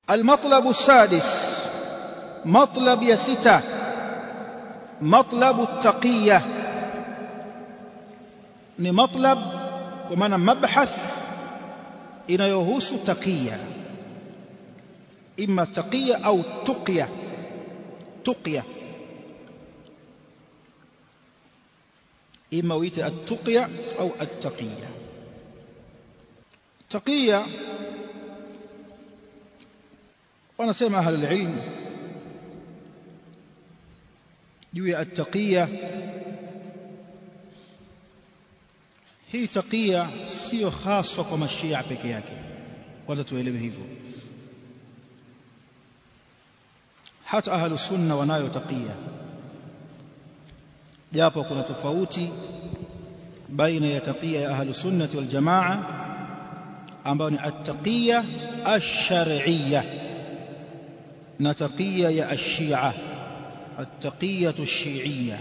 المطلب السادس مطلب يا ستة مطلب التقية ni matlab kwa maana mabhath inayohusu taqiya imma taqiya au tuqya tuqya imma uite at-tuqya au at-taqiya taqiya wanasema ahli ilm juu ya at-taqiya hii taqiya sio haswa kwa mashia peke yake kwanza tuelewe hivyo hata ahlu sunna wanayo taqiya japo kuna tofauti baina ya taqiya ya ahlu sunnati wal jamaa ambayo ni at-taqiya ash-shar'iyya na taqiya ya ash-shi'a at-taqiyatu ash-shi'iyya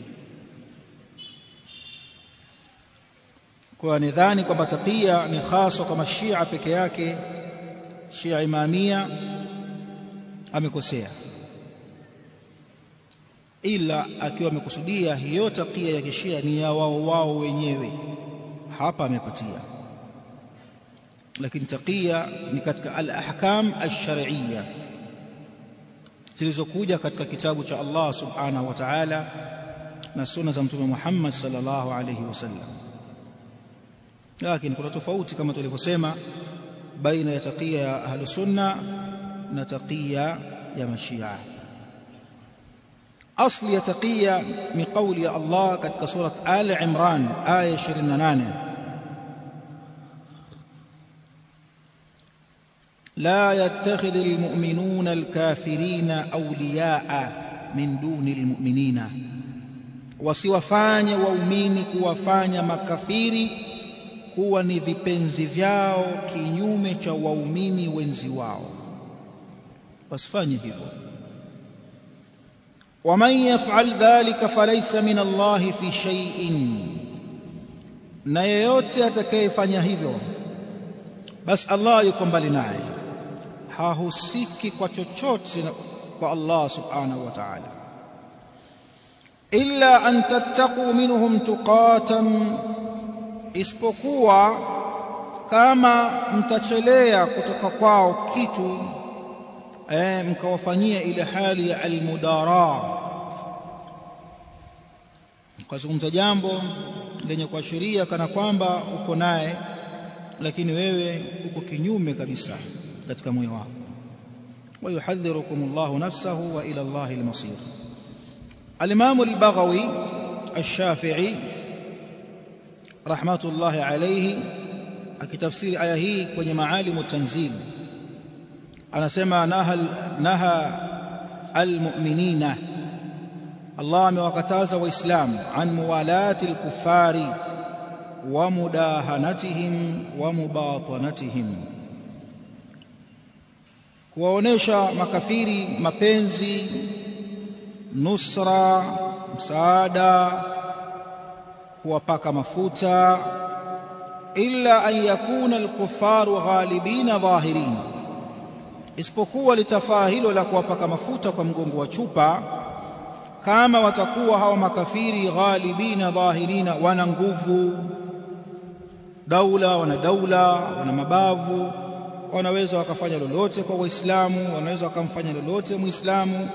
kwa nidhani kwamba taqiya ni hasa kwa mashia peke yake shia imamia amekosea ila akiwa amekusudia hiyo taqiya ya kishia ni ya wao wao wenyewe hapa amepatia lakini taqiya ni katika al-ahkam ash-shar'iyya zilizokuja katika kitabu cha Allah subhanahu wa ta'ala na sunna za mtume Muhammad sallallahu alayhi wasallam lakini kuna tofauti kama tulivyosema baina ya taqiya ya ahlu sunna na taqiya ya mashia asli ya taqiya ni kauli ya Allah katika surat Ali Imran aya 28 لا يتخذ المؤمنون الكافرين أولياء من دون المؤمنين wasiwafanye waumini kuwafanya makafiri kuwa ni vipenzi vyao kinyume cha waumini wenzi wao wasifanye hivyo waman yaf'al dhalika falaysa min Allah fi shay'in na yeyote atakayefanya hivyo basi Allah yuko mbali naye hahusiki kwa chochote kwa Allah subhanahu wa ta'ala illa an tattaqu minhum tuqatan isipokuwa kama mtachelea kutoka kwao kitu eh, mkawafanyia ile hali ya almudara ukazungumza jambo lenye kuashiria kana kwamba uko naye lakini wewe uko kinyume kabisa katika moyo wako ويحذركم الله نفسه وإلى الله المصير الإمام البغوي الشافعي rahmatullahi alayhi akitafsiri aya hii kwenye maalimu tanzil anasema naha naha almu'minina Allah amewakataza waislamu an muwalati alkufari wa mudahanatihim wa mubatanatihim kuwaonesha makafiri mapenzi nusra msaada kuwapaka mafuta illa an yakuna alkufaru ghalibina dhahirin isipokuwa litafaa hilo la kuwapaka mafuta kwa mgongo wa chupa kama watakuwa hao makafiri ghalibina dhahirina wana nguvu daula wana daula wana mabavu wanaweza wakafanya lolote kwa waislamu wanaweza wakamfanya lolote muislamu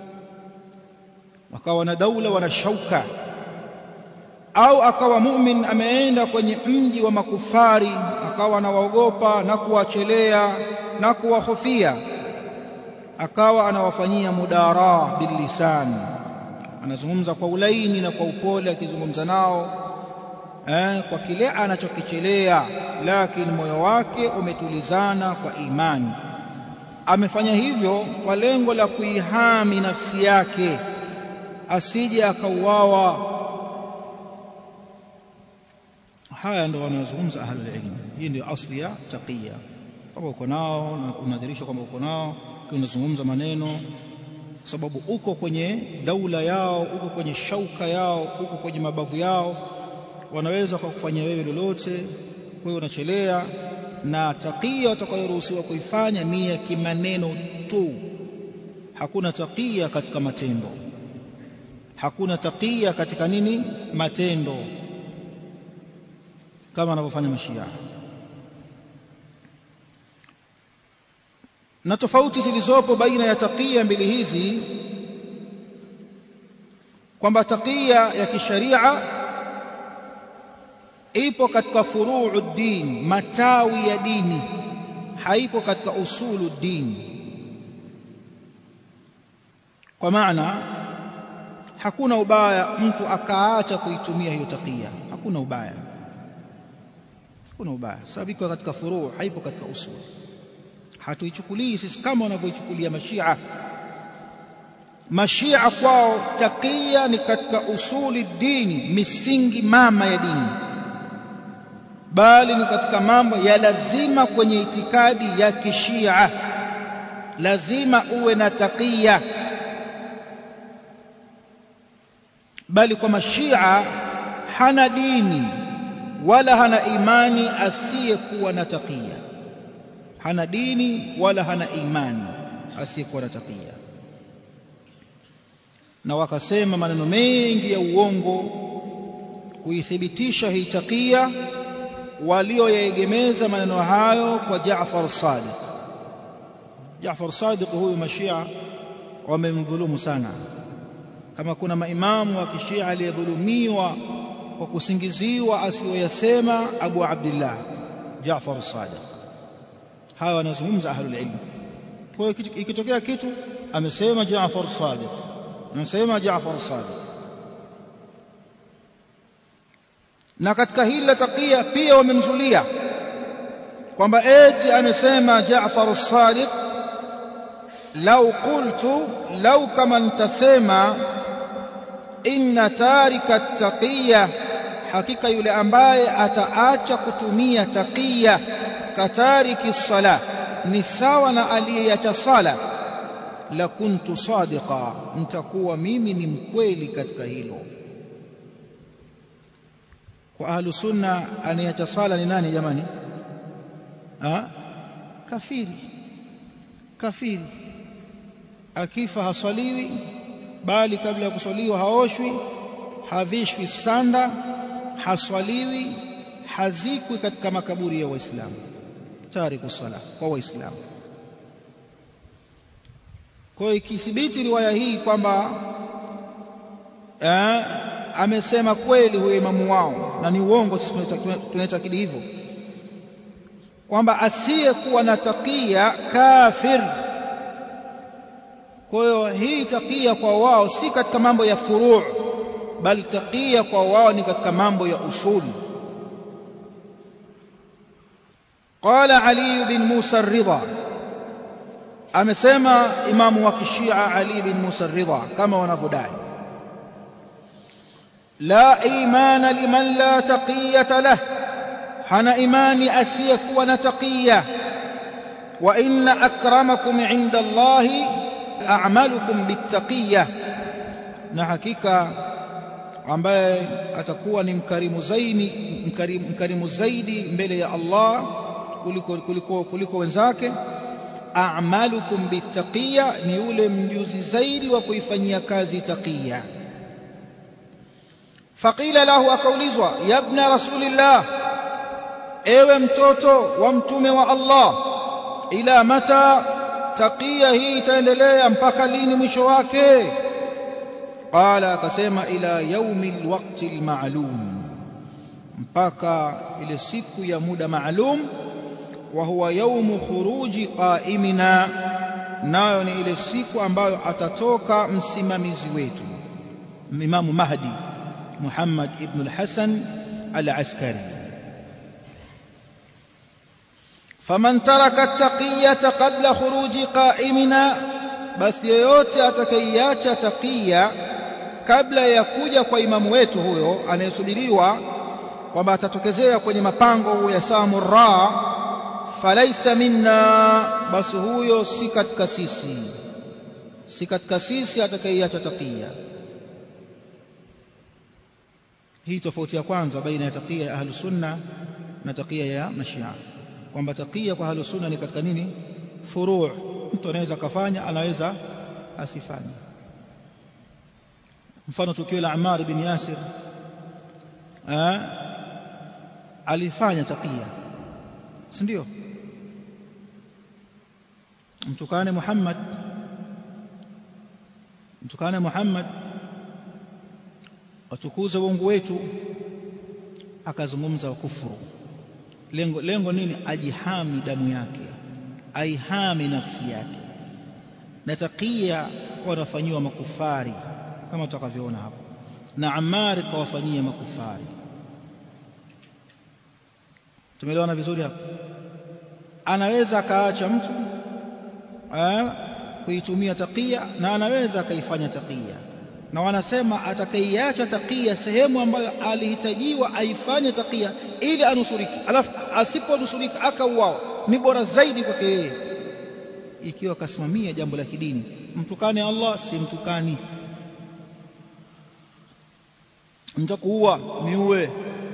wakawa na daula wana shauka au akawa mumin ameenda kwenye mji wa makufari akawa anawaogopa na kuwachelea na kuwahofia akawa anawafanyia mudara bilisan anazungumza kwa ulaini na kwa upole akizungumza nao eh, kwa kile anachokichelea lakini moyo wake umetulizana kwa imani amefanya hivyo kwa lengo la kuihami nafsi yake asije akauawa haya ndio wanazungumza ahlul ilm hii ndio asli ya taqiya kama uko nao na unadhirisha kwamba uko nao unazungumza maneno kwa sababu uko kwenye daula yao uko kwenye shauka yao uko kwenye mabavu yao wanaweza kwa kufanya wewe lolote wewe unachelea na taqiya watakayoruhusiwa kuifanya ni ya kimaneno tu hakuna taqiya katika matendo hakuna taqiya katika nini matendo kama anavyofanya mashia na tofauti zilizopo baina ya taqiya mbili hizi kwamba taqiya ya kisharia ipo katika furuu din matawi ya dini haipo katika usulu din kwa maana hakuna ubaya mtu akaacha kuitumia hiyo taqiya hakuna ubaya hakuna ubaya sababu iko katika furuu haipo katika usulu hatuichukulii sisi kama wanavyoichukulia mashia mashia kwao taqiya ni katika usuli dini misingi mama ya dini bali ni katika mambo ya lazima kwenye itikadi ya kishia lazima uwe na taqiya bali kwa mashia hana dini wala hana imani asiyekuwa na taqiya hana dini wala hana imani asiyekuwa na taqiya na wakasema maneno mengi ya uongo kuithibitisha hii taqiya walioyaegemeza maneno hayo kwa Jaafar Sadiq Jaafar Sadiq huyu mashia wamemdhulumu sana kama kuna maimamu wa kishia aliyedhulumiwa kwa kusingiziwa asiyoyasema Abu Abdullah Jaafar Sadiq hawa wanazungumza ahlul ilm kwa hiyo ikitokea kitu amesema Jaafar Sadiq anasema Jaafar Sadiq na katika hili la taqiya pia wamemzulia kwamba eti amesema Jaafar Sadiq lau qultu lau kama nitasema inna tarika taqiya hakika yule ambaye ataacha kutumia taqiya katariki sala ni sawa na aliyeacha sala la kuntu sadiqa nitakuwa mimi ni mkweli katika hilo kwa ahlu sunna anayeacha sala ni nani jamani ha? kafiri kafiri akifa haswaliwi bali kabla ya kuswaliwa haoshwi havishwi sanda haswaliwi hazikwi katika makaburi ya waislamu tariku sala kwa waislamu kwa hiyo ikithibiti riwaya hii kwamba eh, amesema kweli huyo imamu wao na ni uongo sisi tunaitakidi hivyo kwamba asiyekuwa na takia kafir kwa hiyo hii takia kwa wao si katika mambo ya furuu bali takia kwa wao ni katika mambo ya usuli qala ali bin musa ridha amesema imamu wa kishia ali bin musa ridha kama wanavyodai la imana liman la taqiyata lah hana imani asiyekuwa na taqiya wa inna akramakum inda allahi a'malukum bittaqiya na hakika ambaye atakuwa ni mkarimu zaidi mkarimu, mkarimu zaidi mbele ya Allah kuliko, kuliko, kuliko wenzake a'malukum bittaqiya ni yule mjuzi zaidi wa kuifanyia kazi taqiya faqila lahu akaulizwa ya ibna rasulillah ewe mtoto wa mtume wa Allah ila mata taqiya hii itaendelea mpaka lini mwisho wake qala akasema ila yaumi alwaqti alma'lum mpaka ile siku ya muda maalum wa huwa yaumu khuruji qaimina nayo ni ile siku ambayo atatoka msimamizi wetu Imamu Mahdi Muhammad ibn al-Hasan al-Askari faman taraka at-taqiyata qabla khuruji qaimina basi yeyote atakayeacha taqiya kabla ya kuja kwa imamu wetu huyo anayesubiriwa kwamba atatokezea kwenye mapango ya samurra falaisa minna basi huyo si katika sisi si katika sisi atakayeacha taqiya hii tofauti ya kwanza baina ya taqiya ya ahlu sunna na taqiya ya mashia kwamba taqiya kwa ahlus sunna ni katika nini furu' mtu anaweza kafanya anaweza asifanye mfano tukio la Ammar bin Yasir eh alifanya taqiya si ndio mtukane Muhammad mtukane Muhammad watukuze uongo wetu akazungumza wa kufuru lengo lengo nini ajihami damu yake aihami nafsi yake na taqiya wanafanyiwa makufari kama tutakavyoona hapo na Ammar kawafanyia makufari tumeelewana vizuri hapo anaweza akaacha mtu kuitumia taqiya na anaweza akaifanya taqiya na wanasema atakaiacha taqiya sehemu ambayo alihitajiwa aifanye taqiya ili anusurike alafu asiponusurika akauawa ni bora zaidi kwake yeye ikiwa akasimamia jambo la kidini mtukane Allah si mtukani mtakuua niue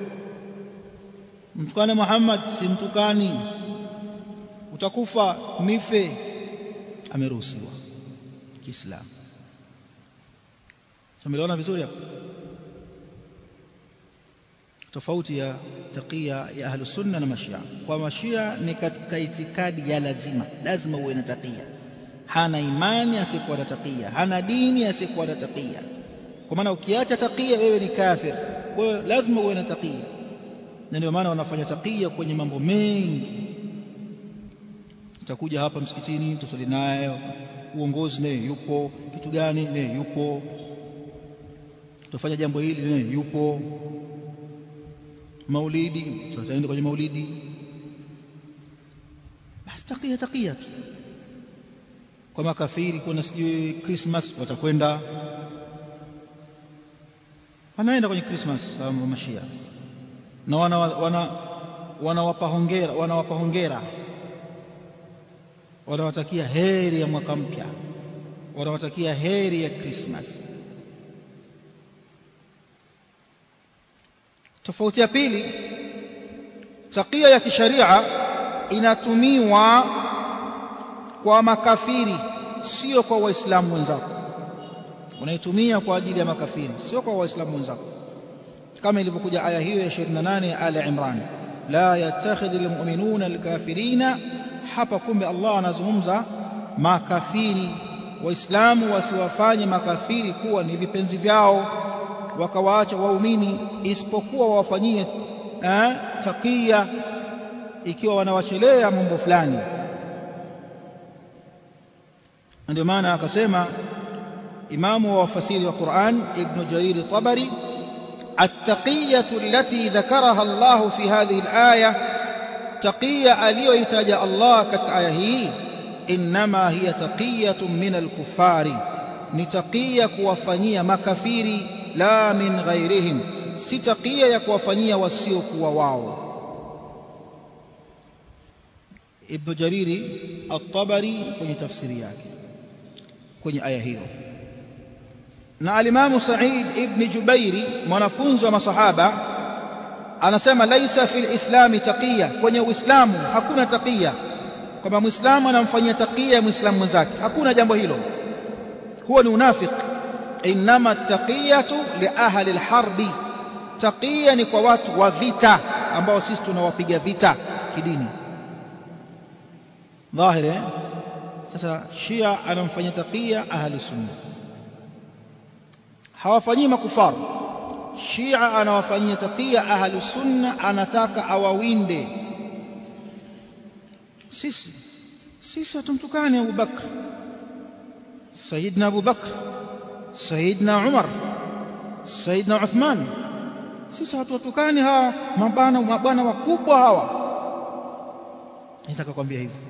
mtukane Muhammad si mtukani utakufa nife ameruhusiwa Kiislamu tumeelewana vizuri hapo tofauti ya taqiya ya ahlus sunna na mashia kwa mashia ni katika itikadi ya lazima lazima uwe na taqiya hana imani asiyekuwa na taqiya hana dini asiyekuwa na taqiya kwa maana ukiacha taqiya wewe ni kafir kwa hiyo lazima uwe na taqiya na ndio maana wanafanya taqiya kwenye mambo mengi utakuja hapa msikitini tusali naye uongozi naye yupo kitu gani naye yupo tutafanya jambo hili naye yupo maulidi tutaenda kwenye maulidi basi takia takia tu kwa makafiri kuna sijui Christmas watakwenda wanaenda kwenye Christmas wa mashia na wana wana wanawapa hongera wanawapa hongera wanawatakia heri ya mwaka mpya wanawatakia heri ya Christmas tofauti ya pili takia ya kisharia inatumiwa kwa makafiri sio kwa waislamu wenzako unaitumia kwa ajili ya makafiri sio kwa waislamu wenzako kama ilivyokuja aya hiyo ya 28 ya Ali Imran la yattakhidhu almu'minuna alkafirina hapa kumbe Allah anazungumza makafiri waislamu wasiwafanye makafiri kuwa ni vipenzi vyao wakawaacha waumini isipokuwa wawafanyie eh, takia ikiwa wanawachelea mambo fulani ndio maana akasema imamu wa wafasiri wa Qur'an ibn Jarir Tabari التقية التي ذكرها الله في هذه الآية تقية aliyoitaja Allah katika aya hii inma hiya taqiyatun min al-kuffari ni taqiya kuwafanyia makafiri la min ghairihim si taqiya ya kuwafanyia wasiokuwa wao Ibn Jariri At-Tabari kwenye tafsiri yake kwenye aya hiyo na alimamu Sa'id ibn Jubairi mwanafunzi wa masahaba anasema laisa fil islami taqiya kwenye uislamu hakuna taqiya kwamba muislamu anamfanyia taqiya muislamu mwenzake hakuna jambo hilo huo ni unafiki inma taqiyatu li ahli alharbi taqiya ni kwa watu wa vita ambao sisi tunawapiga vita kidini dhahiri sasa shia anamfanyia taqiya ahli sunna hawafanyii makufaru shia anawafanyia taqiya ahli sunna anataka awawinde sisi sisi hatumtukani Abu Bakr Sayyidina Abu Bakr Sayyidina Umar Sayyidina Uthman sisi hatuwatukani hawa mabana mabwana wakubwa hawa nataka kwambia hivyo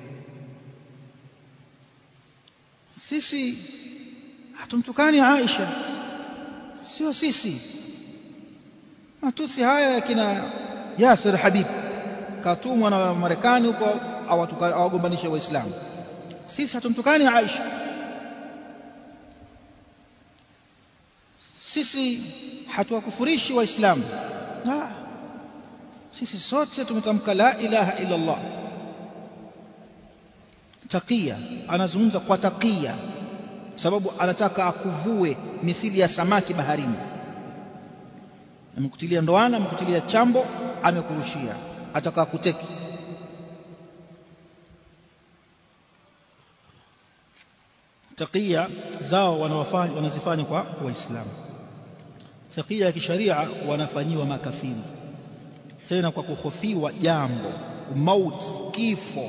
sisi hatumtukani Aisha sio sisi matusi haya ya kina Yasir Habib katumwa na Marekani huko awagombanishe waislamu sisi hatumtukani Aisha sisi hatuwakufurishi waislamu sisi sote tumetamka la ilaha illa Allah takia anazungumza kwa takia sababu anataka akuvue mithili ya samaki baharini amekutilia ndoana amekutilia chambo amekurushia ataka akuteki takia zao wanawafanya wanazifanya kwa waislamu takia ya kisharia wanafanyiwa makafiri tena kwa kuhofiwa jambo mauti kifo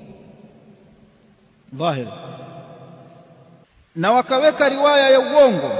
dhahir na wakaweka riwaya ya uongo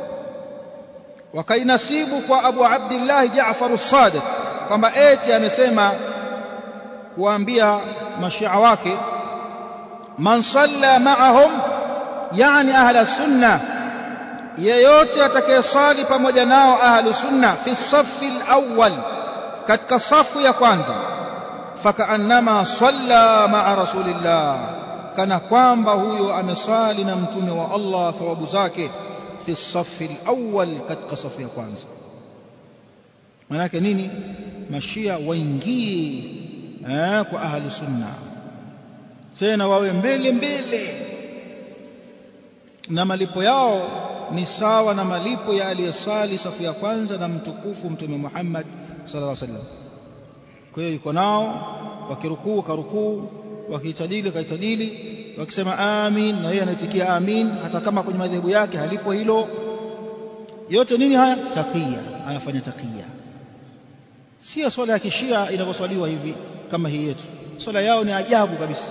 wakainasibu kwa Abu Abdullah Jaafar as-Sadiq kwamba eti amesema kuambia mashia wake man salla ma'ahum yani ahla sunna yeyote atakayesali pamoja nao ahlu sunna fi safi al-awwal katika safu ya kwanza fakaannama salla ma'a rasulillah kana kwamba huyo amesali na mtume wa Allah thawabu zake fi safi al-awwal katika safu ya kwanza manake nini mashia waingie eh, kwa ahlu sunna tena wawe mbele mbele na malipo yao ni sawa na malipo ya aliyesali safu ya kwanza na mtukufu mtume Muhammad sallallahu alaihi wasallam kwa hiyo yuko nao wakirukuu karukuu wakitadili kaitadili wakisema amin na yeye anaitikia amin hata kama kwenye madhehebu yake halipo hilo yote nini haya takia anafanya takia sio swala ya kishia inavyoswaliwa hivi kama hii yetu swala yao ni ajabu kabisa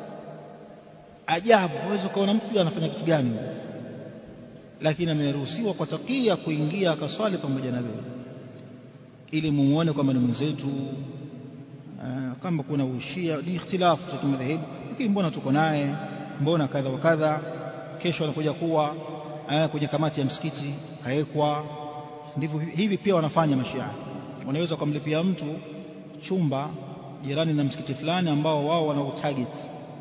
ajabu huwezi kuona mtu anafanya kitu gani lakini ameruhusiwa kwa takia kuingia akaswali pamoja na wewe ili muone kwamba ni mwenzetu kama kuna ushia ni ikhtilafu za kimadhehebu lakini mbona tuko naye mbona kadha wa kadha kesho anakuja kuwa kwenye kamati ya msikiti kaekwa ndivyo hivi pia wanafanya mashia wanaweza kumlipia mtu chumba jirani na msikiti fulani ambao wao wana target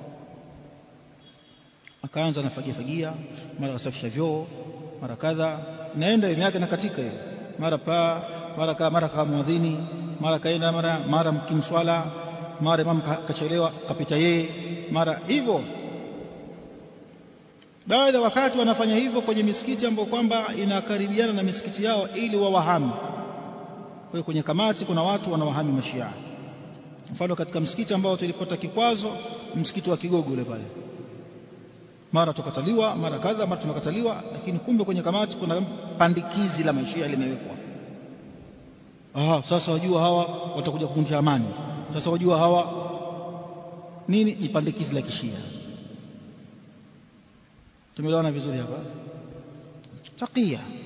akaanza anafagia fagia mara asafisha vyoo mara kadha naenda elimu yake na katika hiyo mara pa mara ka mara kama mwadhini mara kaenda mara mara mkimswala mara imam kachelewa kapita yeye mara hivyo baadhi ya wakati wanafanya hivyo kwenye misikiti ambayo kwamba inakaribiana na misikiti yao ili wawahami kwa hiyo kwenye kamati kuna watu wanawahami mashia mfano katika msikiti ambao tulipata kikwazo msikiti wa Kigogo ule pale mara tukataliwa mara kadha mara tunakataliwa lakini kumbe kwenye kamati kuna pandikizi la mashia limewekwa ah sasa wajua hawa watakuja kuvunja amani sasa wajua hawa nini jipandikizi la kishia tumeelewana vizuri hapa takia